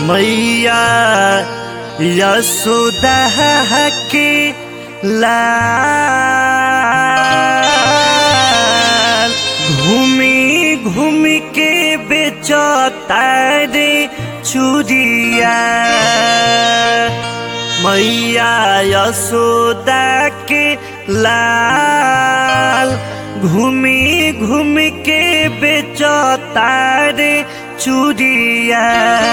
मैया यशोदा के लाल घूमी घूमी के बेचता रे चूड़िया मैया यशोदा के लाल घूमी घूमी के बेचता रे चूड़िया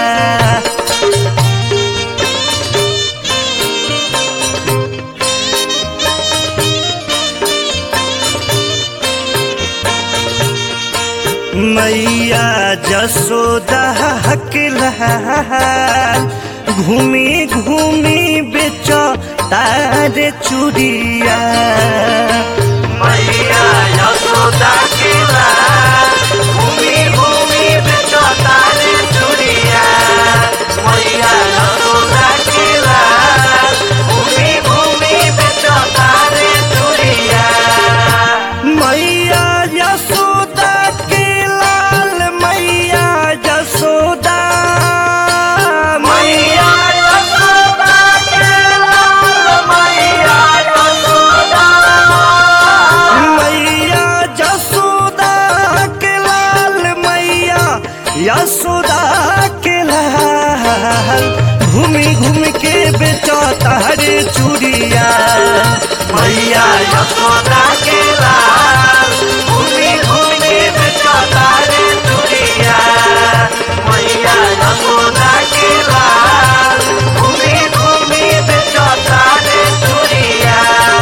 मैया जसोदा के लाल घूमी घूमी बेचो तारे चूड़िया मैया यशोदा के लाल घूमी घूमी बेचो तारे चूड़िया मैया यशोदा के लाल घूमी घूमी बेचो तारे चूड़िया मैया यशोदा के लाल मैया यशोदा मैया यशोदा के लाल मैया यशोदा मैया यशोदा के लाल मैया यशोदा के लाल घूमी घूम के बेचो तारे चूड़िया मैया यशोदा के लाल घूमी घूम के बेचो तारे चूड़िया मैया यशोदा के लाल घूमी घूमी बेचो तारे चूड़िया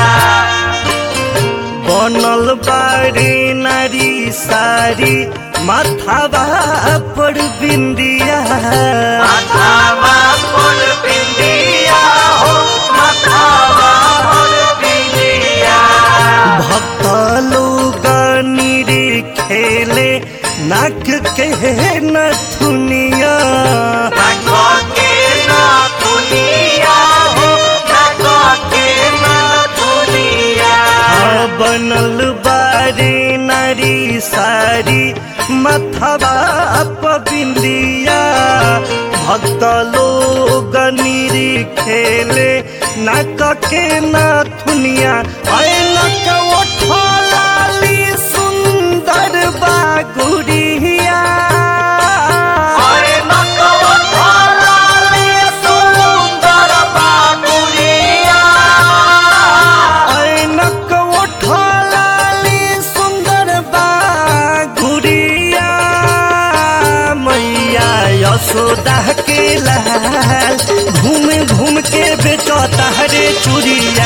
बनल बाड़ी नारी सारी माथावा पर बिंदिया माथावा पर बिंदिया हो माथावा पर बिंदिया भक्त लोग निरी खेले नाक के नथुनिया नाक के नथुनिया हो नाक के नथुनिया बनल बारी नारी सारी मथवा बिंदिया भक्त लोग निरी खेले नाक के नथुनिया अय नक ओठलाली सुंदर बागुड़िया अय नक ओठलाली सुंदर बागुड़िया ऐनक उठलाली सुंदर बागुड़िया मैया यशोदा के लाल घूम घूम के बेचो तारे चूड़िया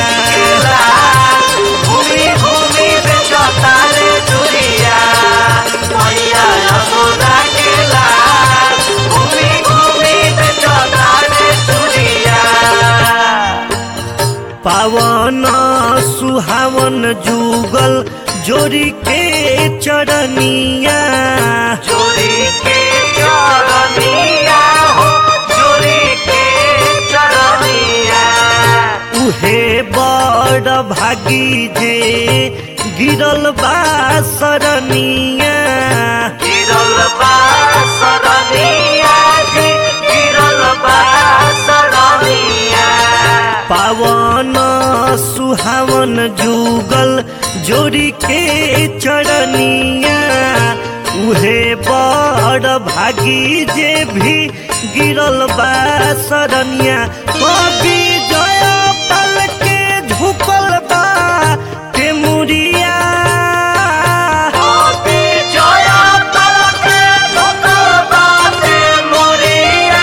घूमी घूमी बेचो तारे चूड़िया मैया यशोदा के लाल घूमी घूमी बेचो तारे चूड़िया पावन सुहावन जुगल जोड़ी के चरनिया जोड़ी के चरनिया हो जोड़ी के चरनिया उहे बड़ भागी जे गिरल बा सरनिया गिरल बा सरनिया जी गिरल बा सरनिया पावन सुहावन जुगल जोड़ी के चरनिया उहे बड़ भागी जे भी गिरल बा सरनिया कभी जय पल के झुकल बा के मुरिया जय पल के झुकल बा के मुरिया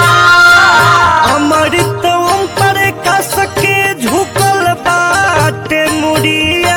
अमृत ओम पर कस के झुकल बाटे मुड़िया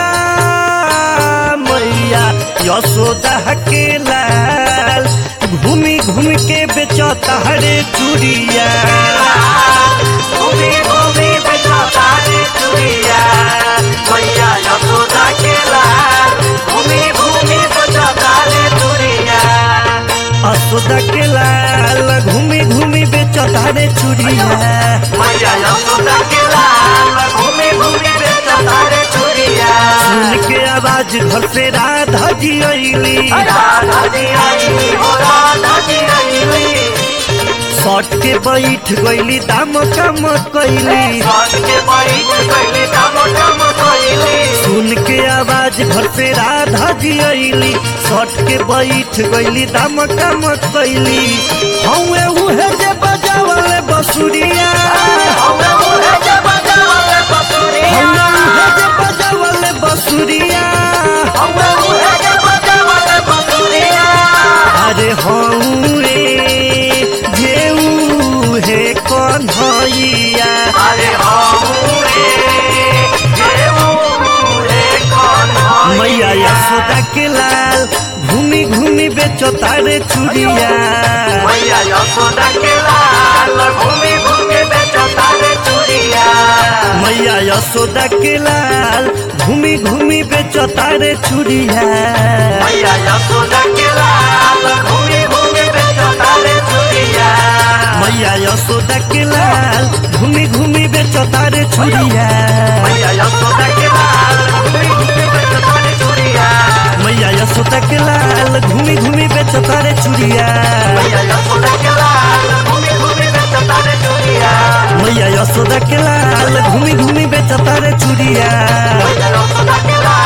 मैया यशोदा के लाल घूमी घूम के बेचो तारे चूड़िया घूमी घूमी बेचो तारे चूड़िया मैया यशोदा के लाल घूमी घूमी बेचो तारे चूड़िया असोदा के लाल घूमी घूमी बेचो तारे चूड़िया मैया यशोदा के लाल घूमी घूमी बेचता रे चूड़िया सुन के आवाज घर से राधा जी अली राधा जी आई हो राधा जी आई सट के बैठ गईली दाम कम कैली सट के बैठ गईली दाम कम कैली सुन के आवाज घर से राधा जी अली सट के बैठ गईली दाम कम कैली हौए उहे जे बजावल बसुरिया हमें उहे जे बजावल बसुरिया हौए उहे जे बजावल बसुरिया हमें उहे जे बजावल बसुरिया अरे हौए जे उहे कन्हैया अरे हमुरे जे उहे कन्हैया मैया यशोदा के लाल घूमी घूमी बेचो तारे चूड़िया मैया यशोदा के लाल घूमी घूमी बेचो तारे चूड़िया मैया यशोदा के लाल घूमी घूमी बेचो तारे चूड़िया मैया यशोदा के लाल घूमी घूमी बेचो तारे चूड़िया मैया यशोदा के लाल घूमी घूमी बेचो तारे चूड़िया मैया यशोदा के लाल घूमी घूमी बेचो तारे चूड़िया मैया यशोदा के लाल घूमी घूमी बेचो तारे चूड़िया मैया यशोदा के लाल घूमी घूमी बेचो तारे चूड़िया मैया यशोदा के लाल घूमी घूमी बेचो तारे चूड़िया मैया यशोदा के लाल